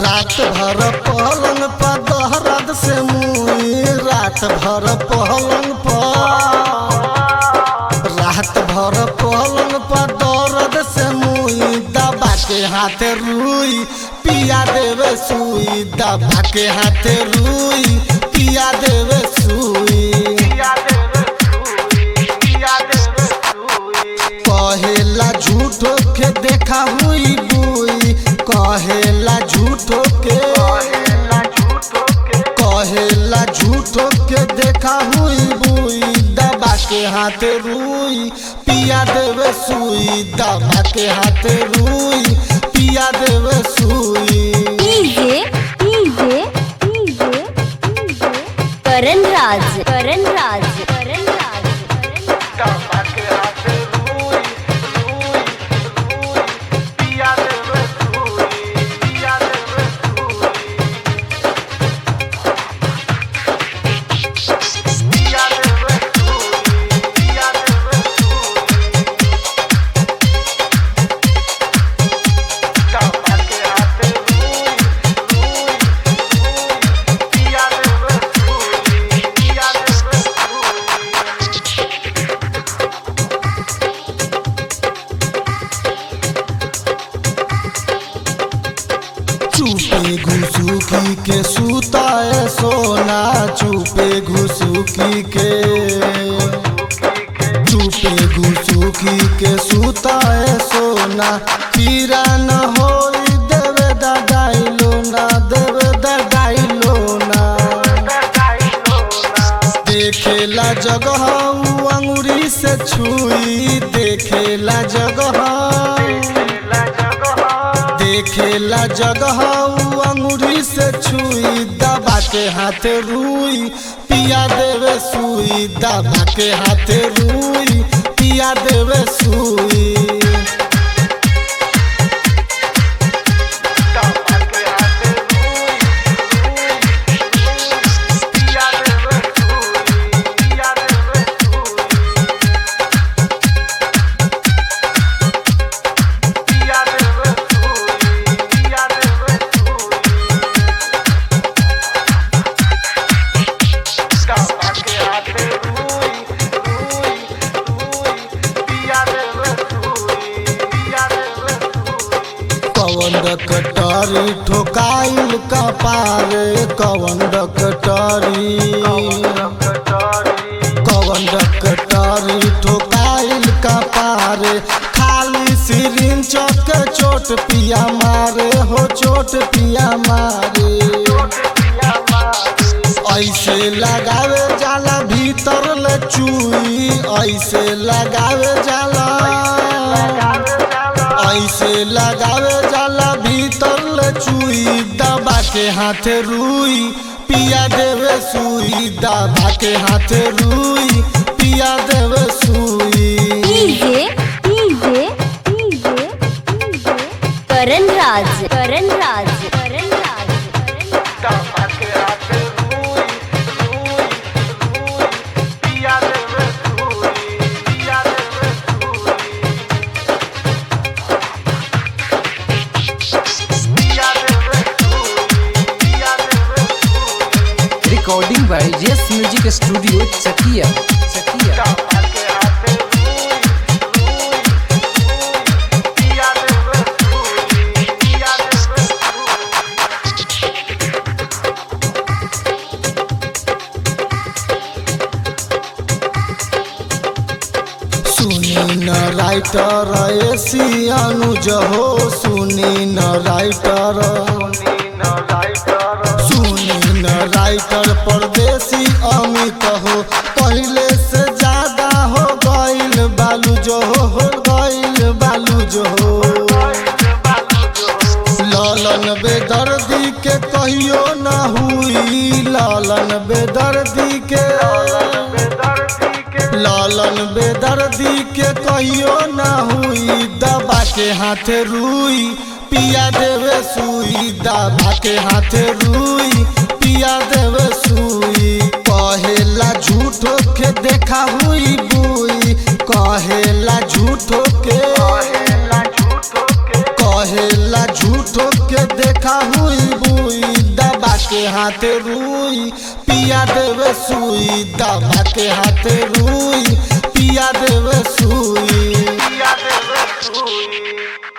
रात भर पलंग पर दहरद से मुई रात भर पलंग पर रात भर पलंग पर दर्द से मुई दबा के हाथ रुई पिया देवे सुई दबा के हाथ रुई पिया देवे सुई कहेला झूठो के देखा हुई बुई कहेला झूठो के कहेला झूठो के देखा हुई बुई दबा के हाथ रुई पिया देवे सुई दबा के हाथ रुई पिया देवे सुई DJ DJ DJ Karan Raj Karan Raj Karan Raj Karan Raj चुपे घुसुकी के सुताए सोना चुपे घुसुकी के चुपे घुसुकी के सुताए सोना पीरा न होई देवे दगाइलो ना देवे दगाइलो ना देखेला जगह उ अंगुरी से छुई देखेला जगह देखेला जगह उ अंगुरी से छुई दबा के हाथ रुई पिया देवे सुई दबा के हाथ रुई पिया देवे सुई कवन डकटरी ठोकाइल कपारे कवन डकटरी कवन डकटरी ठोकाइल कपारे खाली सिरिंज चौक चोट पिया मारे हो चोट पिया मारे ऐसे लगावे जाला भीतर ले चुई ऐसे लगावे जाला ऐसे लगावे जाला भीतर ले चुई दबा के हाथ रुई पिया देवे सुई दबा के हाथ रुई पिया देवे सुई DJ DJ DJ Karan Raj Karan Raj Karan Raj Karan Raj Recording by JS Music Studio, Chakia. Chakia. सुनी न राइटर एसी अनुज हो सुनी न राइटर सुनी न राइटर परदेसी अमित हो पहले से ज्यादा हो गइल बालू जो हो हो गइल बालू जो हो लालन बेदर्दी के कहियो न हुई लालन बेदर्दी के लालन बेदर्दी के कहियो न हुई दबा के हाथ रुई पिया देवे सुई दबा के हाथ रुई पिया देवे सुई कहेला झूठो के देखा हुई बुई कहेला झूठो के कहेला झूठो के देखा हुई बुई दबा के हाथ रुई पिया देवे सुई दबा के हाथ रुई पिया देवे सुई पिया देवे सुई